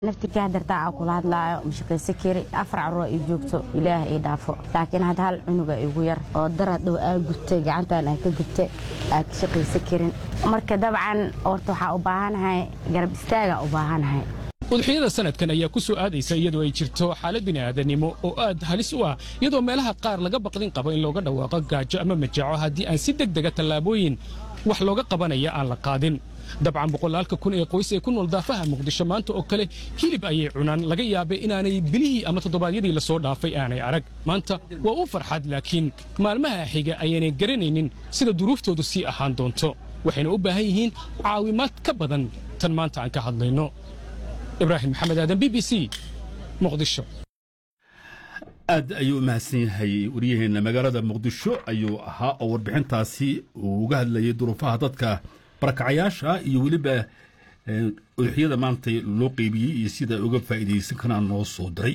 naftirkii hadartaa aa kula hadlaayo mashaqaysa kari afar carruur ii joogto ilaah ii dhaafo laakiin hadda hal cunuga igu yar oo darad dhow aa gubtay gacantan aa ka gubtay aa ka shaqaysa karin marka dabcan horta waxaa u baahanahay garab istaagaa u baahanahay udxiyada sanadkan ayaa ku soo aadaysa iyadoo ay jirto xaalad bini'aadanimo oo aad halis u ah iyadoo meelaha qaar laga baqdin qabo in looga dhawaaqo gaajo ama majaco haddii aan si deg dega tallaabooyin wax looga qabanaya aan la qaadin dabcan boqolaalka kun ee qoys ee ku nool daafaha muqdisho maanta oo kale hilib ayay cunaan laga yaabay inaanay bilihii ama toddobaadyadii la soo dhaafay aanay arag maanta waa u farxad laakiin maalmaha xiga ayaanay garanaynin sida duruuftoodu sii ahaan doonto waxayna u baahan yihiin caawimaad ka badan tan maanta aan ka hadlayno ibraahim maxamed aadan b b c muqdisho aad ayuu u mahadsan yahay waryaheenna magaalada muqdisho ayuu ahaa oo warbixintaasi uu uga hadlayay duruufaha dadka barakacayaasha iyo weliba udxiyada maanta loo qeybiyey iyo sida uga faa'iidaysan karaan noo soo diray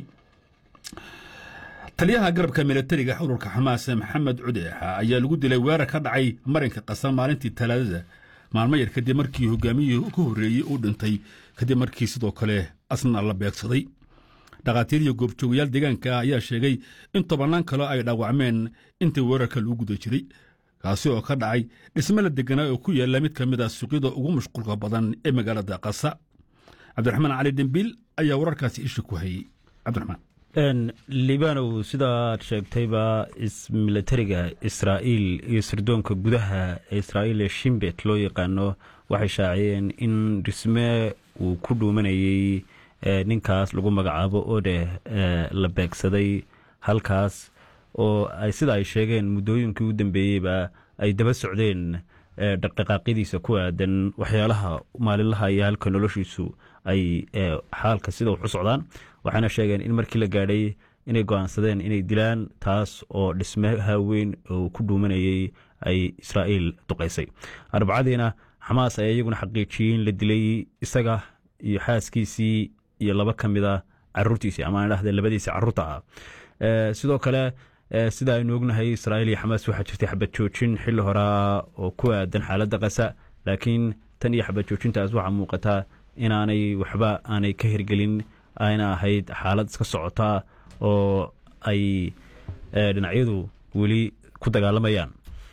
taliyaha garabka milatariga xururka xamaas maxamed cudeexa ayaa lagu dilay weerar ka dhacay marinka qasan maalintii talaadada maalmo yar kadib markii hogaamiyihii ka horreeyey uu dhintay kadib markii sidoo kale asna la beegsaday dhakhaatiir iyo goobjoogayaal deegaanka ah ayaa sheegay in tobannaan kale ay dhaawacmeen intii weerarka lagu guda jiray kaasi oo ka dhacay dhisme la deganaa oo ku yaalla mid ka mid ah suuqyada ugu mashquulka badan ee magaalada qasa cabdiraxmaan cali dembiil ayaa wararkaasi isha ku hayey cabdiraxmaan libanow sidaad sheegtayba milatariga israa'iil iyo sirdoonka gudaha ee israa'iil ee shimbet loo yaqaano waxay shaaciyeen in dhisme uu ku dhuumanayey ninkaas lagu magacaabo ode la beegsaday halkaas oo sida ay sheegeen muddooyinkii u dambeeyeyba ay daba socdeen dhaqdhaqaaqyadiisa ku aadan waxyaalaha maalinlaha iyo halka noloshiisu ay xaalka sida wax u socdaan waxayna sheegeen in markii la gaadhay inay go'aansadeen inay dilaan taas oo dhismaha weyn oo ku dhuumanayey ay israa'iil duqaysay arbacadiina xamaas ayaa iyaguna xaqiijiyey in la dilay isaga iyo xaaskiisii iyo laba ka mid a caruurtiisii ama dhahde labadiisii caruurta ah sidoo kale sida aynu ognahay israa'iil iyo xamaas waxaa jirtay xabad joojin xilli horaa oo ku aadan xaaladda qasa laakiin tan iyo xabad joojintaas waxaa muuqataa inaanay waxba aanay ka hirgelin ayna ahayd xaalad iska socotaa oo ay dhinacyadu weli ku dagaalamayaan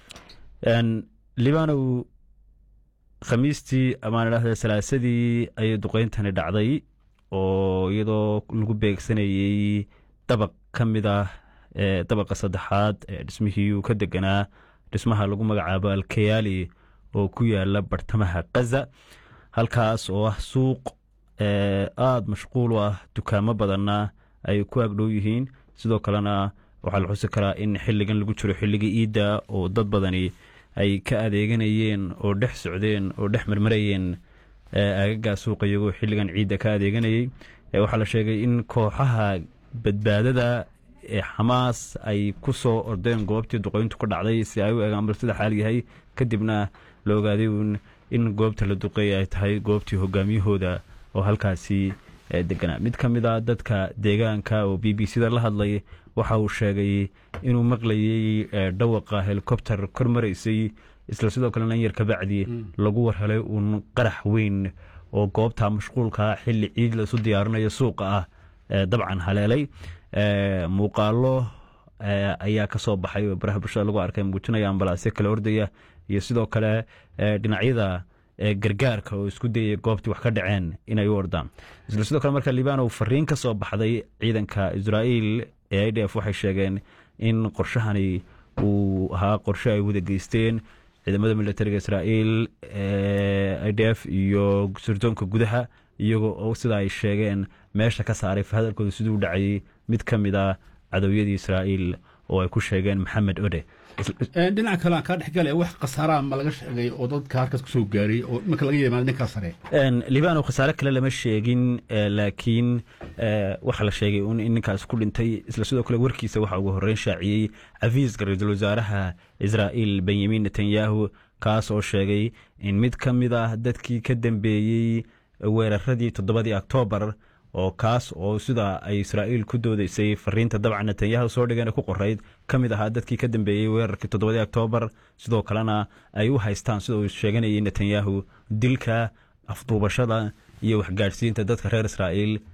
libanow khamiistii amaan idhahda salaasadii ayay duqeyntani dhacday oo iyadoo lagu beegsanayey dabaq ka mid ah dabaqa saddexaad ee dhismihii uu ka deganaa dhismaha lagu magacaabo alkayaali oo ku yaala bartamaha kaza halkaas oo ah suuq aada mashquul u ah dukaamo badanna ay ku agdhow yihiin sidoo kalena waxaa la xusi karaa in xilligan lagu jiro xilligii iidda oo dad badani ay ka adeeganayeen oo dhex socdeen oo dhex marmarayeen aagagaa suuqa iyagoo xilligan ciidda ka adeeganayey waxaa la sheegay in kooxaha badbaadada ee xamaas ay ku soo ordeen goobtii duqeyntu ka dhacday si ay u eegaan bal sida xaal yahay kadibna la ogaaday uun in goobta la duqeey ay tahay goobtii hogaamiyahooda oo halkaasi deganaa mid ka mid a dadka deegaanka oo b b c da la hadlay waxa uu sheegay inuu maqlayey dhawaqa helikobter kor maraysay isla sidoo kalena yar kabacdi lagu warhelay uun qarax weyn oo goobta mashquulka xilli ciid laisu diyaarinayo suuqa ah dabcan haleelay muuqaalo ayaa ka soo baxay oo baraha bulshada lagu arkay muujinaya ambalaasyo kale ordaya iyo sidoo kale dhinacyada gargaarka oo isku dayaya goobtii wax ka dhaceen inay u ordaan isla sidoo kale marka libanow fariin ka soo baxday ciidanka israa'iil ee i d f waxay sheegeen in qorshahani uu ahaa qorshe ay wada geysteen ciidamada militariga israa'iil i d f iyo sirdoonka gudaha iyagoo oo sida ay sheegeen meesha ka saaray hadalkooda siduu dhacayay mid ka mid a cadowyadii israa'iil oo ay ku sheegeen maxamed ode dhinaca kale aan kaa dhexgale wax khasaaraha ma laga sheegay oo dadka halkaas ku soo gaaray oo imanka laga yimaado ninkaa sare libano khasaare kale lama sheegin laakiin waxaa la sheegay in ninkaas ku dhintay isla sidoo kale warkiisa waxaa ugu horreyn shaaciyey cafiiska ra-iisul wasaaraha israa'iil benyamin netanyahu kaas oo sheegay in mid ka mid ah dadkii ka dambeeyey weeraradii toddobadii oktoobar oo kaas oo sida ay israa'iil ku doodaysay fariinta dabcan netanyahu soo dhigeen ku qorayd ka mid ahaa dadkii ka dambeeyey weerarkii toddobadii oktoobar sidoo kalena ay u haystaan sida uu sheeganayay netanyahu dilka afduubashada iyo waxgaadhsiinta dadka reer israa'iil